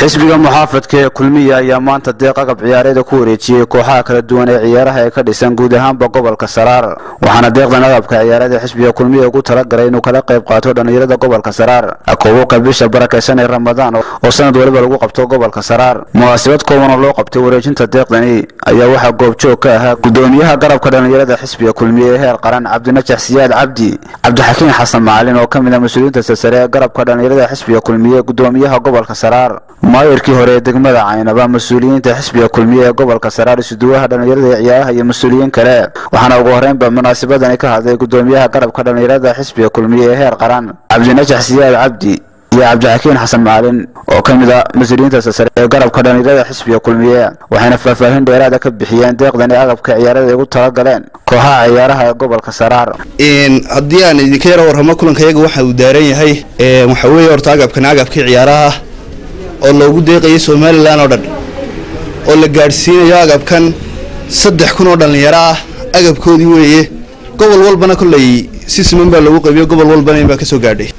xisbiga muxaafadka ee kulmiya ayaa maanta deeq agab ciyaareeda ku wareejiyey kooxaha kala duwan ee ciyaaraha ee ka dhisan guud ahaanba gobolka saraar waxaana deeqdan agabka ciyaareeda xisbiga kulmiya ugu talagalay inuu kala qayb qaato dhallinyarada gobolka saraar koobabka bisha barakaysan ee ramadaan oo sanad waliba lagu qabto gobolka saraar munaasabad kooban oo loo qabtay wareejinta deeqdani ayaa waxaa goobjoog ka ahaa gudoomiyaha garabka dhallinyarada xisbiga kulmiya ee heer qaran cabdinajax siyaad cabdi cabdixakiin xasan macalin oo ka mid ah mas-uuliyiinta silsare ee garabka dhallinyarada xisbiga kulmiye gudoomiyaha gobolka saraar maayirkii hore ee degmada caynaba mas-uuliyiinta xisbiga kulmiye ee gobolka saraar isuduwaha dhallinyarada ee ciyaaraha iyo mas-uuliyiin kale waxaana ugu horreynba munaasabadani ka hadlay gudoomiyaha garabka dhallinyarada xisbiga kulmiye ee heer qaran cabdinajax siyaad cabdi iyo cabdixakiin xasan macalin oo ka mid a mas-uuliyiinta silsare ee garabka dhallinyarada xisbiga kulmiye waxayna faahfaahin dheeraada ka bixiyeen deeqdani agabka ciyaarada ay ugu talagaleen kooxaha ciyaaraha ee gobolka saraar haddii aan idinka yaro warramo kulankayaga waxa uu daaran yahay waxa weeye horta agabkan agabkii ciyaaraha oo loogu deeqayay somalilan oo dhan oo la gaadhsiinayo agabkan saddex kun oo dhallinyaro ah agabkoodii weeye gobol walbana kolley si siman baa loogu qaybiyo gobol walbana in baa kasoo gaadhay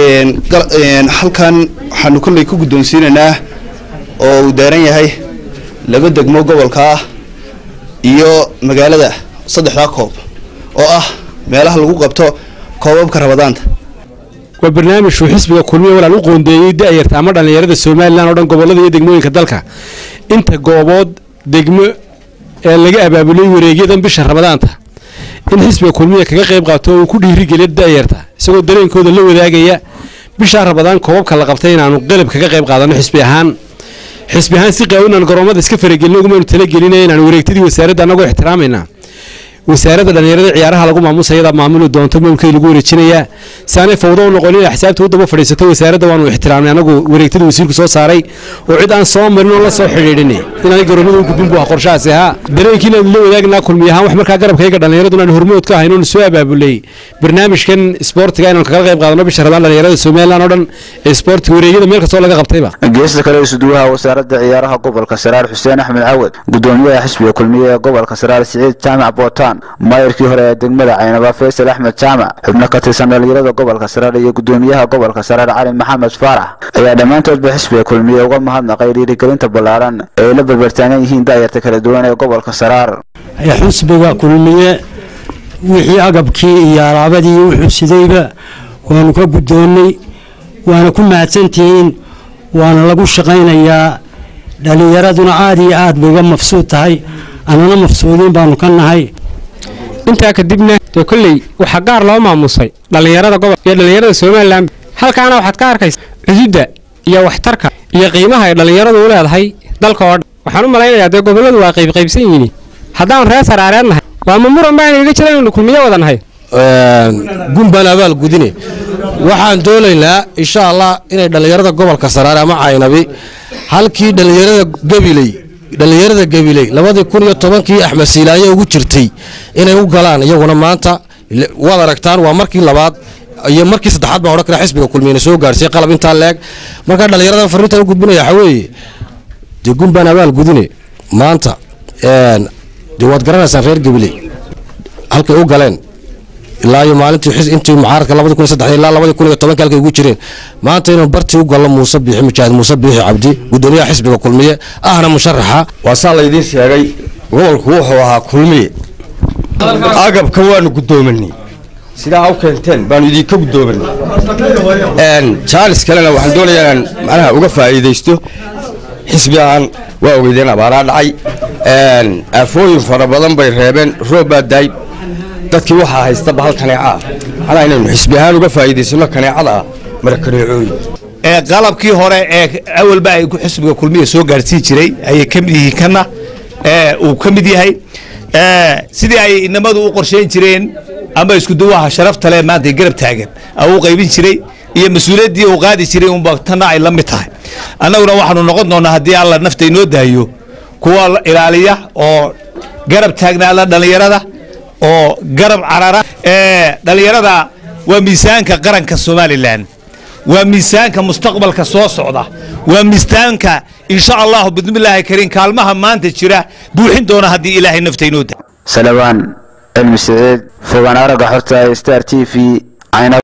halkan waxaanu kolley ku guddoonsiinaynaa oo uu daaran yahay laba degmo gobolka ah iyo magaalada saddexdaa koob oo ah meelaha lagu qabto koobabka rabadaanta waa barnaamijuu xisbiga kulmiya walaal u qoondeeyey da-yarta ama dhallinyarada somalilan oo dhan gobollada iyo degmooyinka dalka inta goobood degmo ee laga abaabulay wareegyadan bisha ramadaanta in xisbiga kulmiya kaga qayb qaato oo uu ku dhiirigeliya da-yarta isagoo dareenkooda la wadaagaya bishaa ramadaan koobabka la qabtay inaanu qalab kaga qayb qaadano xisbi ahaan xisbi ahaan si qaawinan garoomada iska faragelin ugumaynu talagelinaya inaanu wareegtadii wasaaradda annagoo ixtiraamayna wasaaradda dhallinyarada ciyaaraha lagu maamusa iyadaa maamuli doonto maamulkeeda lagu wareejinayaa si aanay fawdo u noqon in axsaabta u daba fadhiisato wasaaradda waanu ixtiraamnay anagu wareegtada wasiirku soo saaray oo cid aan soo marin oo la soo xidhiidhin inaanay garoomada u gudbin bu ah qorshahaasi ahaa dareenkiina la wadaagnaa kulmiy ahaan wax markaa garabkayga dhallinyaraduna aan hormood ka ahayn oonu soo abaabulay barnaamijkan isboortiga inaanu kaga qayb qaadano bisha rabaan dhallinyarada somalilan oo dhan ee isboortiga wareegyada meel kastoo laga qabtayba geesta kale isuduwaha wasaaradda ciyaaraha gobolka saraar xuseen axmed cawad gudoomiyaha xisbiga kulmiye ee gobolka saraar siciid jaamac bootaan maayirkii hore ee degmada caynaba faysal axmed jaamac xubno ka tirsan dhallinyarada gobolka saraar iyo gudoomiyaha gobolka saraar cali maxamed faarax ayaa dhammaantoodba xisbiga kulmiye uga mahadnaqay dhiirigelinta ballaaran ee ay la barbartaagan yihiin daayarta kala duwan ee gobolka saraar xisbiga kulmiye wixii agabkii iyo alaabadii wuxuu sidayba waanu ka guddoonnay waana ku mahadsantihiin waana lagu shaqaynayaa dhallinyaraduna aad iyo aad bay uga mafsuud tahay annana mafsuudiin baanu ka nahay intaa kadibna dee kolley waxaa gaar loo maamusay dhallinyarada gobol iyo dhallinyarada somalilan halkaana waxaad ka arkaysa cududda iyo waxtarka iyo qiimaha ay dhallinyaradu u leedahay dalka oo dhan waxaan u malaynayaa dee gobolladu waa qaybqaybsan yihiin haddaanu reer saraareed nahay waa ma muran baa inaga jira inaynu kulmiyo wada nahay gunbaan abaal gudine waxaan doonaynaa insha allah inay dhallinyarada gobolka saraare ama caynabi halkii dhallinyarada gabiley dhallinyarada gabiley labadii kun iyo tobankii axmed siilaaye ugu jirtay inay u galaan iyaguna maanta waad aragtaan waa markii labaad iyo markii saddexaad baa odhan kara xisbiga kulmiyana soo gaarsiiy qalab intaa leeg markaa dhallinyarada fariintan u gudbinaya waxaa weeye dee gunbaan abaal gudine maanta dee waad garanaysaan reer gabiley halkay u galeen ilaa iyo maalintii intii mucaaradka labadi kun saddex ilaa labadi kun iyo tobanka halkay ugu jireen maanta inuu bartii u gallo muuse biixi mujaahid muuse biixi cabdi gudoomiyaha xisbiga kulmiye ahna musharaxa waa saa laydiin sheegay gobolku wuxuu ahaa kulmiye agabka waanu guddoominay sidaa u keenteen baanu idinka guddoominay jaalis kalena waxaan doonayaa inaan macnaha uga faa'iidaysto xisbi ahaan waa ogeydeen abaaraa dhacay aafooyin fara badan bay reebeen roob baa daay dadkii waxaa haysta bahal kaneeca anaa inaynu xisbi ahaan uga faa'iidaysano kaneecada ah mara kaneecooyin ee qalabkii hore ee awalba ay xisbiga kulmiya soo gaarsiin jiray ayay ka mid yihiin kana uu ka mid yahay sidii ay inamadu u qorshayn jireen ama iskuduwaha sharafta leh maanta garab taagan u qaybin jiray iyo mas-uuliyaddii uu qaadi jiray unba tanna ay la mid tahay annaguna waxaanu noqon doonaa haddii alla nafta inoo daayo kuwa ilaaliya oo garab taagnaada dhallinyarada oo garab carara dhallinyarada waa miisaanka qaranka somalilan waa miisaanka mustaqbalka soo socda waa miisaanka insha allahu bidmillaahi kariim kaalmaha maanta jira buuxin doona haddii ilaahay nafta inoo da salabaan cilmi siciid fogaan aragga xorta star t v